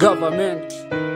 government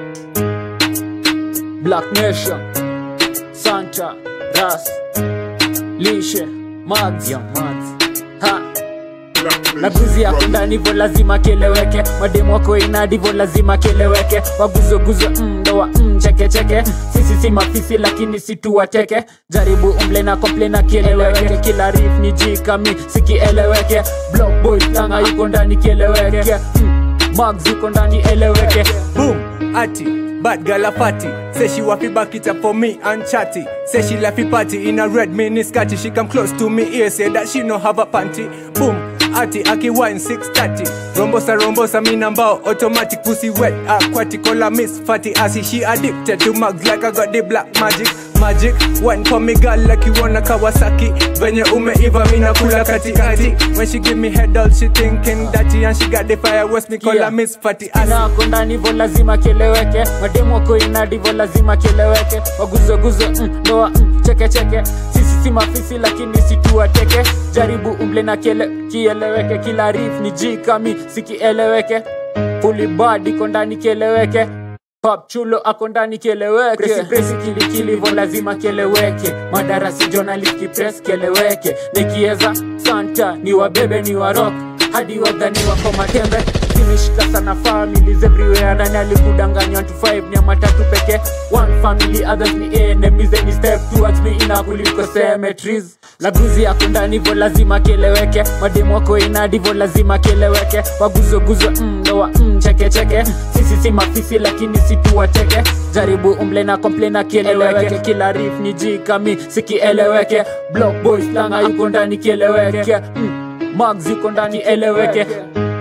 black nation santa ras lishe mags Young Mads. ha na guzi yako ndani vo lazima keleweke mademu wako inadi vo lazima keleweke waguzoguzo mm, ndoa mm, chekecheke sisi si mafisi lakini situwateke jaribu umble na komple na kieleweke kila rif ni jikami sikieleweke block boy tanga yuko ndani kieleweke mm, mags yuko ndani eleweke Boom, Ati, bad girl a fatty. Say she waffy back it up for me and chatty. Say she left party in a red mini scatty. She come close to me ear, say that she no have a panty. Boom, Ati, Aki wine 630. Rombosa, rombosa, me number automatic pussy wet aquatic. Call her miss fatty assy. She addicted to mugs like I got the black magic. Magic, wine for me girl like you wanna Kawasaki. Venye umeiva mi nakula katikati. When she give me head all she thinking dirty and she got the fire west me call Yeah. her miss fatty assy. nako ndani vo lazima kieleweke mademu wako inadi vo lazima kieleweke waguzoguzo mm, ndoa mm, chekecheke sisi si mafisi lakini situwateke jaribu umble na kiele, kieleweke kila rif ni jikami sikieleweke fulibad iko ndani kieleweke Pop chulo ako ndani kieleweke presi presi kilikili vo lazima kieleweke madarasi journalist press kieleweke nikieza santa ni wabebe ni warok hadi wadhani wako matembe zimeshika sana families everywhere nani alikudanganywa to five ni ya matatu peke one family others ni enemies any step towards me ina kuliko cemeteries laguzi yako ndani vo lazima kieleweke mademu wako inadi vo lazima kieleweke waguzoguzo mm, ndoa mm, chekecheke sisi si mafisi lakini situwateke jaribu umble na komple na kieleweke kila rif ni jikami sikieleweke block boys langa yuko ndani kieleweke mm, mags yuko ndani eleweke